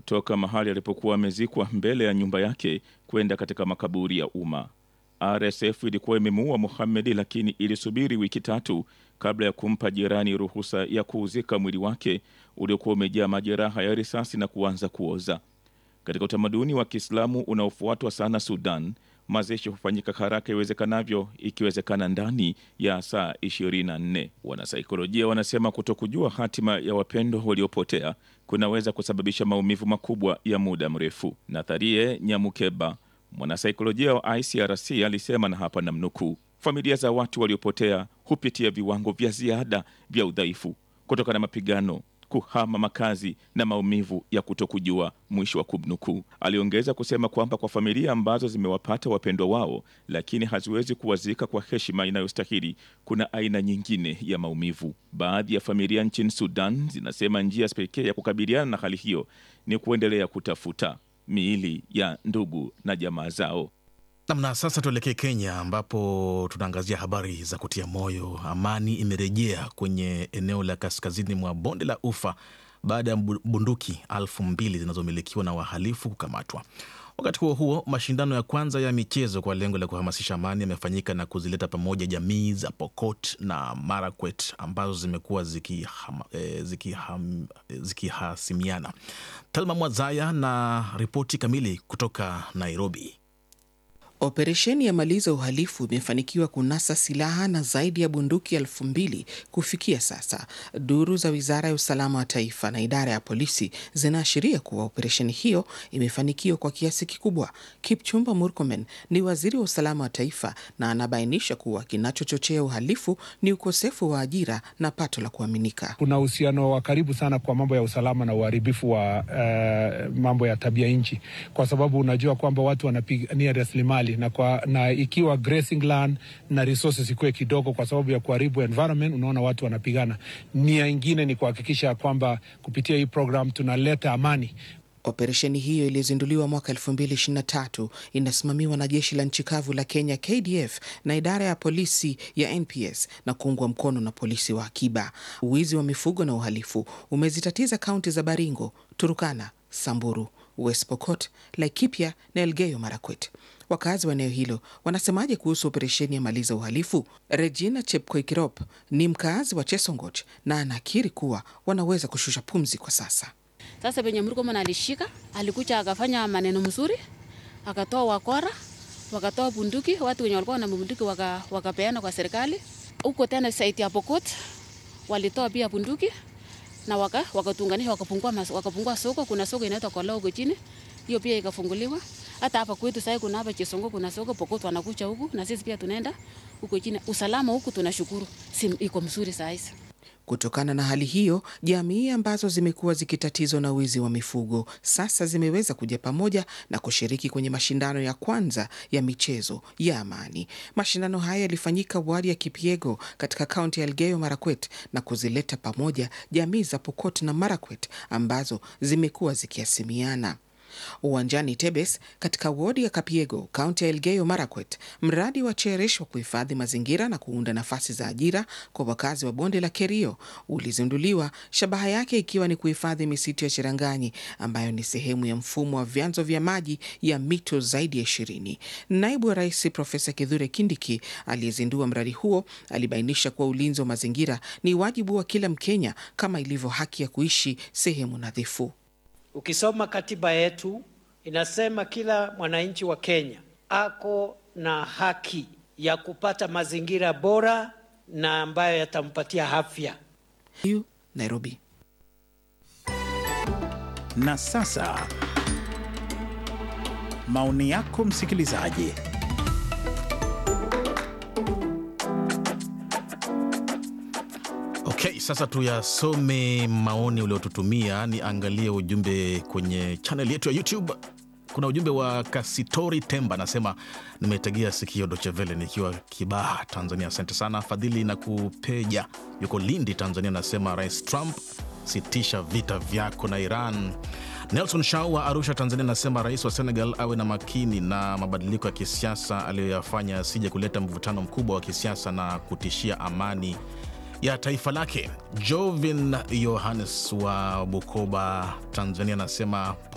kutoka mahali alipokuwa amezikwa mbele ya nyumba yake kwenda katika makaburi ya umma. RSF ilikuwa imemuua Mohamed, lakini ilisubiri wiki tatu kabla ya kumpa jirani ruhusa ya kuuzika mwili wake uliokuwa umejaa majeraha ya risasi na kuanza kuoza. Katika utamaduni wa Kiislamu unaofuatwa sana Sudan, mazishi hufanyika haraka iwezekanavyo, ikiwezekana ndani ya saa 24. Wanasaikolojia wanasema kutokujua hatima ya wapendwa waliopotea kunaweza kusababisha maumivu makubwa ya muda mrefu. Natharie Nyamukeba, mwanasaikolojia wa ICRC, alisema, na hapa namnukuu, familia za watu waliopotea hupitia viwango vya ziada vya udhaifu kutokana na mapigano kuhama makazi na maumivu ya kutokujua, mwisho wa kumnukuu. Aliongeza kusema kwamba kwa familia ambazo zimewapata wapendwa wao lakini haziwezi kuwazika kwa heshima inayostahili, kuna aina nyingine ya maumivu. Baadhi ya familia nchini Sudan zinasema njia pekee ya kukabiliana na hali hiyo ni kuendelea kutafuta miili ya ndugu na jamaa zao. Namna sasa, tuelekee Kenya ambapo tunaangazia habari za kutia moyo. Amani imerejea kwenye eneo la kaskazini mwa bonde la Ufa baada ya bunduki elfu mbili zinazomilikiwa na wahalifu kukamatwa. Wakati huo huo, mashindano ya kwanza ya michezo kwa lengo la kuhamasisha amani yamefanyika na kuzileta pamoja jamii za Pokot na Marakwet ambazo zimekuwa zikihasimiana ziki ziki Talma Mwazaya na ripoti kamili kutoka Nairobi. Operesheni ya maliza uhalifu imefanikiwa kunasa silaha na zaidi ya bunduki elfu mbili kufikia sasa. Duru za wizara ya usalama wa taifa na idara ya polisi zinaashiria kuwa operesheni hiyo imefanikiwa kwa kiasi kikubwa. Kipchumba Murkomen ni waziri wa usalama wa taifa na anabainisha kuwa kinachochochea uhalifu ni ukosefu wa ajira na pato la kuaminika. Kuna uhusiano wa karibu sana kwa mambo ya usalama na uharibifu wa uh, mambo ya tabia nchi, kwa sababu unajua kwamba watu wanapigania rasilimali na, kwa, na ikiwa grazing land na resources ikuwe kidogo kwa sababu ya kuharibu environment, unaona watu wanapigana. Nia ingine ni kuhakikisha kwamba kupitia hii program tunaleta amani. Operesheni hiyo iliyozinduliwa mwaka 2023 inasimamiwa na jeshi la nchi kavu la Kenya KDF na idara ya polisi ya NPS na kuungwa mkono na polisi wa akiba. Uwizi wa mifugo na uhalifu umezitatiza kaunti za Baringo, Turukana, Samburu, West Pokot, Laikipia na Elgeyo Marakwet. Wakazi wa eneo hilo wanasemaje kuhusu operesheni ya maliza uhalifu? Regina Chepkoikirop ni mkaazi wa Chesongoch na anakiri kuwa wanaweza kushusha pumzi kwa sasa. Sasa penye Murkomen alishika, alikuja akafanya maneno mzuri, akatoa wakora, wakatoa bunduki, watu wenye walikuwa na bunduki waka, wakapeana kwa serikali. Huko tena saiti ya Pokot walitoa pia bunduki na waka wakatunganisha wakapungua wakapungua soko. Kuna soko inaitwa Koloo huko chini, hiyo pia ikafunguliwa. Hata hapa kwetu sasa kuna hapa Chesongo kuna soko Pokot wanakucha huku na sisi pia tunaenda huko chini. Usalama huku tunashukuru, si iko mzuri saa hizi. Kutokana na hali hiyo, jamii ambazo zimekuwa zikitatizwa na wizi wa mifugo sasa zimeweza kuja pamoja na kushiriki kwenye mashindano ya kwanza ya michezo ya amani. Mashindano haya yalifanyika wadi ya Kipiego katika kaunti ya Elgeyo Marakwet na kuzileta pamoja jamii za Pokot na Marakwet ambazo zimekuwa zikiasimiana. Uwanjani Tebes katika wodi ya Kapiego, kaunti ya Elgeyo Marakwet, mradi wa Cherish wa kuhifadhi mazingira na kuunda nafasi za ajira kwa wakazi wa bonde la Kerio ulizinduliwa, shabaha yake ikiwa ni kuhifadhi misitu ya Cheranganyi ambayo ni sehemu ya mfumo wa vyanzo vya maji ya mito zaidi ya ishirini. Naibu wa Rais Profesa Kithure Kindiki aliyezindua mradi huo alibainisha kuwa ulinzi wa mazingira ni wajibu wa kila Mkenya kama ilivyo haki ya kuishi sehemu nadhifu. Ukisoma katiba yetu inasema kila mwananchi wa Kenya ako na haki ya kupata mazingira bora na ambayo yatampatia afya. Hiyo Nairobi. Na sasa maoni yako msikilizaji. Okay, sasa tuyasome maoni uliotutumia. Niangalie ujumbe kwenye chaneli yetu ya YouTube. Kuna ujumbe wa Kasitori Temba anasema nimetegea sikio Dochevele nikiwa Kibaha, Tanzania. Asante sana. Fadhili na Kupeja yuko Lindi, Tanzania, anasema Rais Trump, sitisha vita vyako na Iran. Nelson Shau wa Arusha, Tanzania, anasema rais wa Senegal awe na makini na mabadiliko ya kisiasa aliyoyafanya, asije kuleta mvutano mkubwa wa kisiasa na kutishia amani ya taifa lake. Jovin Yohannes wa Bukoba, Tanzania, anasema